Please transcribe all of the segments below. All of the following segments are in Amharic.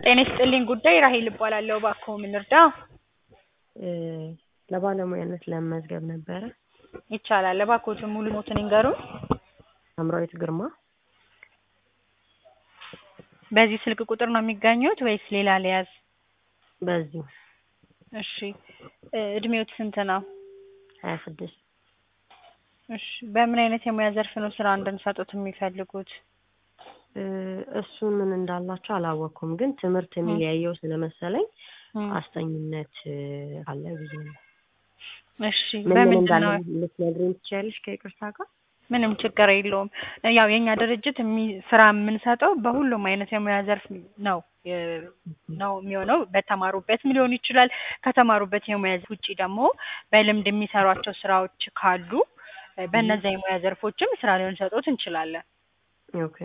ጤና ይስጥልኝ ጉዳይ ራሔል እባላለሁ። እባክዎ ምን ልርዳ? ለባለሙያነት ለመመዝገብ ነበረ። ይቻላል። እባክዎትን ሙሉ ስምዎትን ይንገሩን? ሳምራዊት ግርማ። በዚህ ስልክ ቁጥር ነው የሚገኙት ወይስ ሌላ ልያዝ? በዚሁ እሺ እድሜዎት ስንት ነው? ሀያ ስድስት እሺ በምን አይነት የሙያ ዘርፍ ነው ስራ እንድንሰጥዎት የሚፈልጉት? እሱን ምን እንዳላቸው አላወቅኩም፣ ግን ትምህርት የሚለያየው ስለመሰለኝ እም፣ አስጠኝነት አለ ብዬ ነው። እሺ ምን ምን በምንድን እንዳለ ነው? ልትነግሪኝ ትችያለሽ ከይቅርታ ጋር? ምንም ችግር የለውም። ያው የእኛ ድርጅት የሚ- ስራ የምንሰጠው በሁሉም አይነት የሙያ ዘርፍ ነው የ- ነው የሚሆነው። በተማሩበትም ሊሆን ይችላል። ከተማሩበት የሙያ ዘርፍ ውጪ ደግሞ በልምድ የሚሰሯቸው ስራዎች ካሉ በእነዚያ የሙያ ዘርፎችም ስራ ልንሰጥዎት እንችላለን። ኦኬ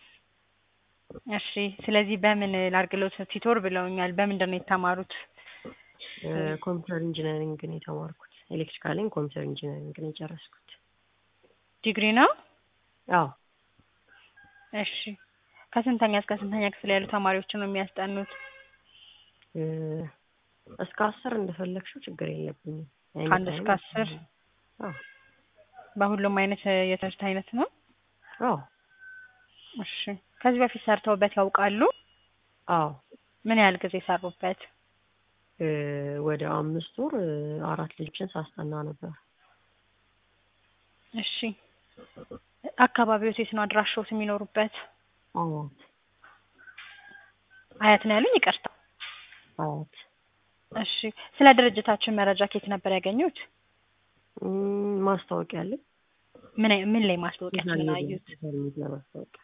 እሺ ስለዚህ በምን ላድርግልዎት? ቲቶር ብለውኛል። በምንድን ነው የተማሩት? ኮምፒውተር ኢንጂነሪንግ ነው የተማርኩት። ኤሌክትሪካልን ኮምፒውተር ኢንጂነሪንግ ነው የጨረስኩት። ዲግሪ ነው? አዎ እሺ ከስንተኛ እስከ ስንተኛ ክፍል ያሉ ተማሪዎችን ነው የሚያስጠኑት? እ፣ እስከ አስር እንደፈለግሽው ችግር የለብኝም። ከአንድ እስከ አስር አዎ በሁሉም አይነት የትምህርት አይነት ነው? አዎ እሺ ከዚህ በፊት ሰርተውበት ያውቃሉ? አዎ ምን ያህል ጊዜ ሰሩበት? እ፣ ወደ አምስት ወር እ፣ አራት ልጆችን ሳስጠና ነበር። እሺ አካባቢዎት የት ነው አድራሻዎት የሚኖሩበት? አያት አያት ነው ያሉኝ? ይቅርታ። አያት እሺ ስለ ድርጅታችን መረጃ ከየት ነበር ያገኙት? እም፣ ማስታወቂያ አለኝ። ምን አይ- ምን ላይ ማስታወቂያችንን አዩት? ሶሻል ሚዲያ ማስታወቂያ።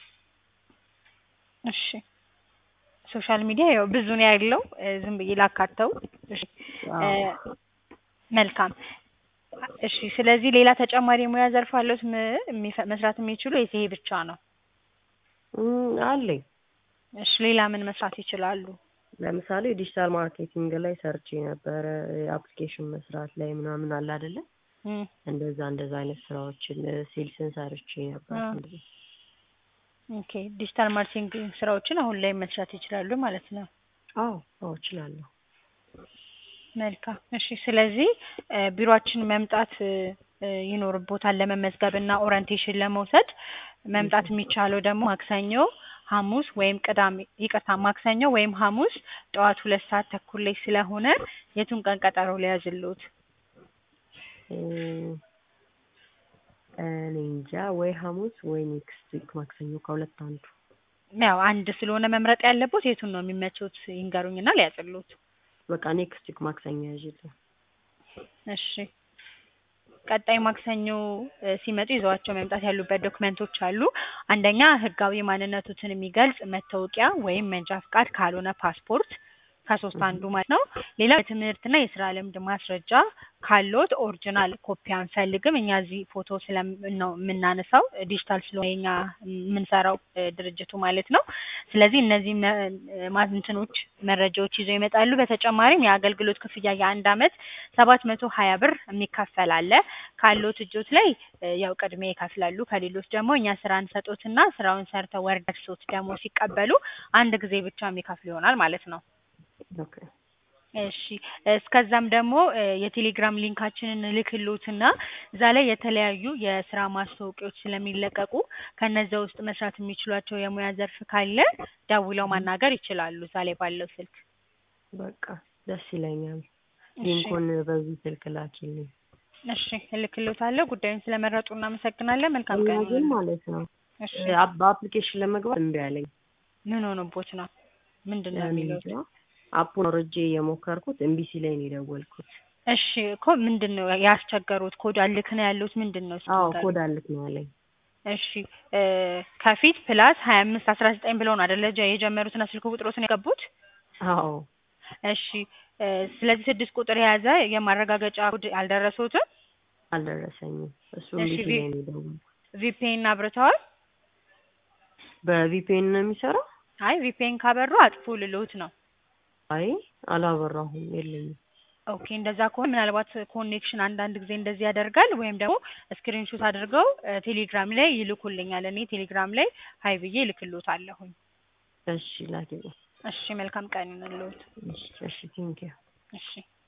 እሺ ሶሻል ሚዲያ ያው ብዙ ነው ያለው እ፣ ዝም ብዬ ላካተው። እሺ እ፣ አዎ መልካም እሺ ስለዚህ ሌላ ተጨማሪ የሙያ ዘርፍ አለዎት ም- የሚፈ- መስራት የሚችሉ ወይስ ይሄ ብቻ ነው? እም፣ አለኝ። እሺ ሌላ ምን መስራት ይችላሉ? ለምሳሌ ዲጂታል ማርኬቲንግ ላይ ሰርቼ ነበረ። አፕሊኬሽን መስራት ላይ ምናምን አለ አይደለ? እም፣ እንደዛ እንደዛ አይነት ስራዎችን ሴልስን ሰርቼ ነበር። አ። እንደዚህ ኦኬ ዲጂታል ማርኬቲንግ ስራዎችን አሁን ላይ መስራት ይችላሉ ማለት ነው። አዎ አዎ እችላለሁ። መልካም እሺ ስለዚህ እ፣ ቢሮአችን መምጣት እ፣ እ፣ ይኖርቦታል ለመመዝገብ እና ኦሪንቴሽን ለመውሰድ መምጣት የሚቻለው ደግሞ ማክሰኞ ሐሙስ ወይም ቅዳሜ ይቅርታ ማክሰኞ ወይም ሐሙስ ጠዋት ሁለት ሰዓት ተኩል ላይ ስለሆነ የቱን ቀን ቀጠሮ ሊያዝልዎት? እም፣ እኔ እንጃ ወይ ሐሙስ ወይ ኔክስት ዊክ ማክሰኞ ከሁለት አንዱ። ያው አንድ ስለሆነ መምረጥ ያለቦት የቱን ነው የሚመቾት ይንገሩኝና ሊያዝልዎት። በቃ ኔክስት ዊክ ማክሰኞ ያዥልኝ። እሺ ቀጣይ ማክሰኞ እ፣ ሲመጡ ይዘዋቸው መምጣት ያሉበት ዶክመንቶች አሉ። አንደኛ ህጋዊ ማንነቶትን የሚገልጽ መታወቂያ ወይም መንጃ ፍቃድ ካልሆነ ፓስፖርት ከሶስት አንዱ ማለት ነው። ሌላ የትምህርትና የስራ ልምድ ማስረጃ ካለዎት ኦሪጂናል ኮፒ አንፈልግም። እኛ እዚህ ፎቶ ስለም ነው የምናነሳው ዲጂታል ስለሆነ የኛ የምንሰራው እ፣ ድርጅቱ ማለት ነው። ስለዚህ እነዚህ መ- እ፣ ማ- እንትኖች መረጃዎች ይዘው ይመጣሉ። በተጨማሪም የአገልግሎት ክፍያ የአንድ አመት ሰባት መቶ ሀያ ብር የሚከፈል አለ። ካለዎት እጆት ላይ እ፣ ያው ቅድሚያ ይከፍላሉ። ከሌሎች ደግሞ እኛ ስራ እንሰጦትና ስራውን ሰርተው ወር ደርሶት ደግሞ ሲቀበሉ አንድ ጊዜ ብቻ የሚከፍሉ ይሆናል ማለት ነው። ኦኬ እሺ እስከዛም ደግሞ እ፣ የቴሌግራም ሊንካችንን እልክልዎትና እዛ ላይ የተለያዩ የስራ ማስታወቂያዎች ስለሚለቀቁ ከነዛ ውስጥ መስራት የሚችሏቸው የሙያ ዘርፍ ካለ ደውለው ማናገር ይችላሉ እዛ ላይ ባለው ስልክ። በቃ ደስ ይለኛል። እሺ ሊንኩን በዚህ ስልክ ላኪልኝ። እሺ እልክልዎታለሁ። ጉዳዩን ስለመረጡ እናመሰግናለን። መልካም እና ቀን ግን ይሁንልዎ። ማለት ነው እሺ እ፣ አፕ- በአፕሊኬሽን ለመግባት እምቢ አለኝ። ምን ሆኖቦት ነው? ምንድን ነው የሚሉት? እንጃ አፑን አውርጄ የሞከርኩት እምቢ ሲለኝ ነው የደወልኩት። እሺ እኮ ምንድን ነው ያስቸገሩት? ኮድ አልክ ነው ያሉት ምንድን ነው? እስኪ አዎ ንገሩኝ። ኮድ አልክ ነው ያለኝ። እሺ እ፣ ከፊት ፕላስ ሀያ አምስት አስራ ዘጠኝ ብለው ነው አይደለ ጀ- የጀመሩትና ስልክ ቁጥሮትን የገቡት? አዎ እሺ እ፣ ስለዚህ ስድስት ቁጥር የያዘ የማረጋገጫ ኮድ አልደረሰዎትም? አልደረሰኝም። እሱ እሺ እምቢ ቪ ሲለኝ ነው የደወልኩት። ቪፒኤን አብርተዋል? በቪፒኤን ነው የሚሰራው? አይ ቪፒኤን ካበሩ አጥፉ ልልዎት ነው። አይ አላበራሁም፣ የለኝም። ኦኬ እንደዛ ከሆነ ምናልባት ኮኔክሽን አንዳንድ ጊዜ እንደዚህ ያደርጋል። ወይም ደግሞ ስክሪንሾት አድርገው እ፣ ቴሌግራም ላይ ይልኩልኛል። እኔ ቴሌግራም ላይ ሀይ ብዬ እልክልዎታለሁኝ። እሺ ላኪልኝ። እሺ መልካም ቀን ይሁንልዎት። እሺ እሺ ቴንኪው እሺ